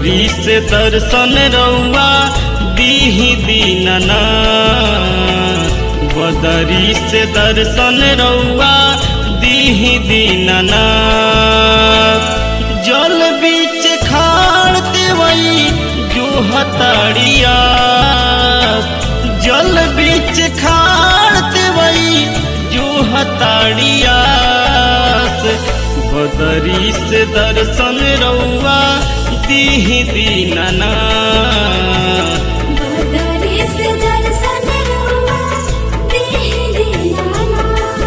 बदरी से दर्शन रउआ दीही दीनना बदरी से दर्शन रउआ दीही दीनना जल बीच खाड़ देवई जो हताड़िया जल बीच खाड़ देवई जो हताड़िया बदरी से दर्शन रउआ दीही दीनना बदरी से दर्शन रउआ दीहि दीनाना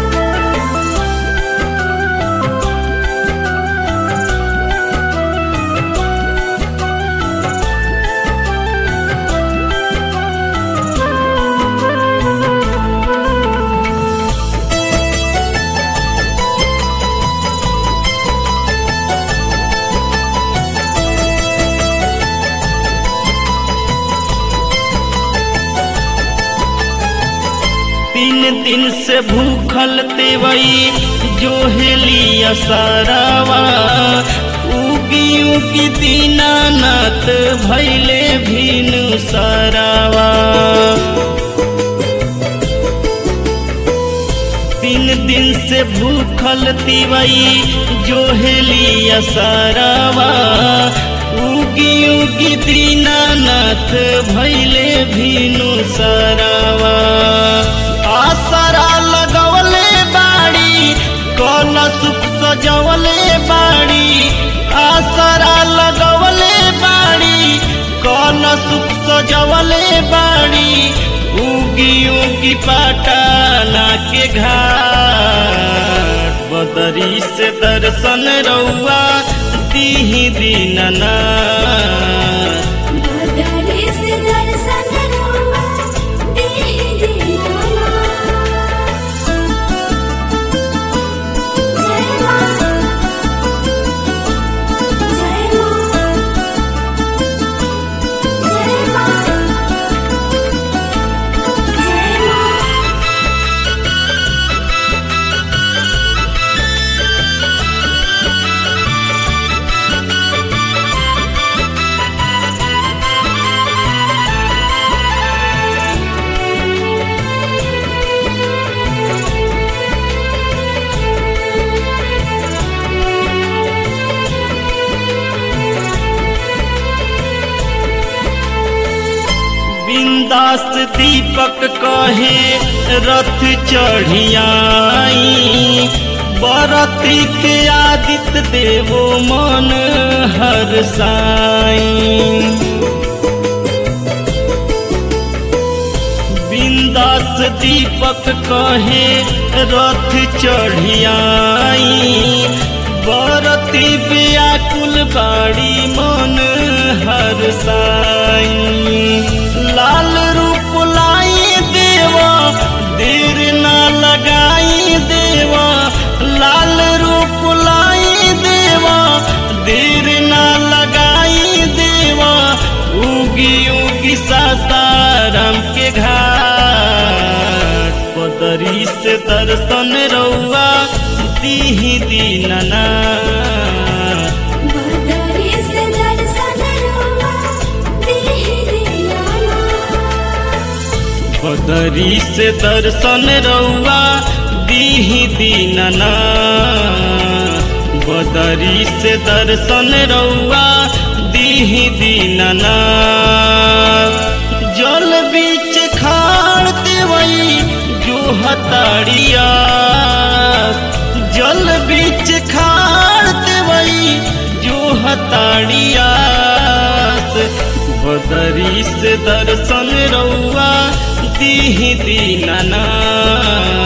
तीन दिन से भूखल तेवई जो हेलिया सारावा उगी उगी दीनानाथ भैले भीनु सारावा तीन दिन से भूखल तिवई जो हेलिया सारावा उगी उगी दीनानाथ भैले भीनु सारावा आसरा लगवले बाड़ी कल सुख सजवले बाड़ी आसरा लगवले बाड़ी कल सुख सजवले बाड़ी उगी उगी पटाना के घाट बदरी से दर्शन रउआ दीही दीनना बदरी से दर्शन रउआ दीहि दीनाना जय मां जय मां जय मां जय मां बिंदास दीपक कहे रथ चढ़ियाई बरती के आदित्य देवो मन हर साई बिंदास दीपक कहे रथ चढ़ियाई बरती व्याकुल बाड़ी मन हर साई लाल रूप लाई देवा देर ना लगाई देवा लाल रूप लाई देवा देर ना लगाई देवा उगी उगी सासाराम के घाट पदरी से दर्शन रउआ दीही दीनना बदरी से दर्शन रउआ दीहि दीनाना बदरी से दर्शन रउआ दीही दीनना बदरी से दर्शन रउआ दीही दीनना जल बीच खाड़ देवई जो हताड़िया जल बीच खाड़ देवई जो हताड़िया बदरी से दर्शन रउआ दीही दीनना